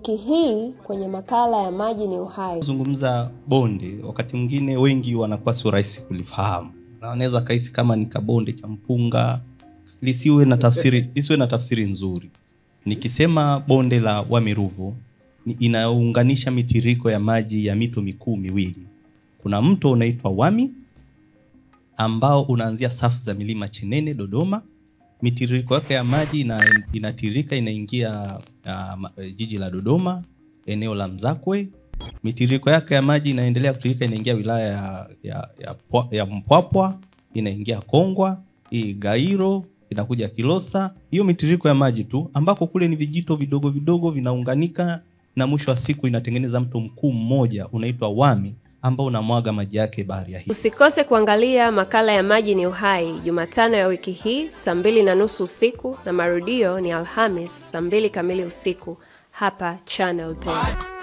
Wiki hii kwenye makala ya maji ni uhai, zungumza bonde, wakati mwingine wengi wanakuwa sio rahisi kulifahamu, na wanaweza kahisi kama ni kabonde cha mpunga, lisiwe na tafsiri, lisiwe na tafsiri nzuri. Nikisema bonde la Wami Ruvu ni inaunganisha mitiriko ya maji ya mito mikuu miwili. Kuna mto unaitwa Wami ambao unaanzia safu za milima Chenene Dodoma. Mitiririko yake ya maji ina, inatirika inaingia uh, ma- jiji la Dodoma, eneo la Mzakwe. Mitiririko yake ya maji inaendelea kutirika inaingia wilaya ya, ya, ya, Pwa- ya Mpwapwa, inaingia Kongwa, hii Gairo, inakuja Kilosa. Hiyo mitiririko ya maji tu ambako kule ni vijito vidogo vidogo vinaunganika na mwisho wa siku inatengeneza mto mkuu mmoja unaitwa Wami ambao unamwaga maji yake bahari ya Hindi. usikose kuangalia makala ya maji ni uhai Jumatano ya wiki hii saa mbili na nusu usiku na marudio ni Alhamis saa mbili kamili usiku hapa Channel 10.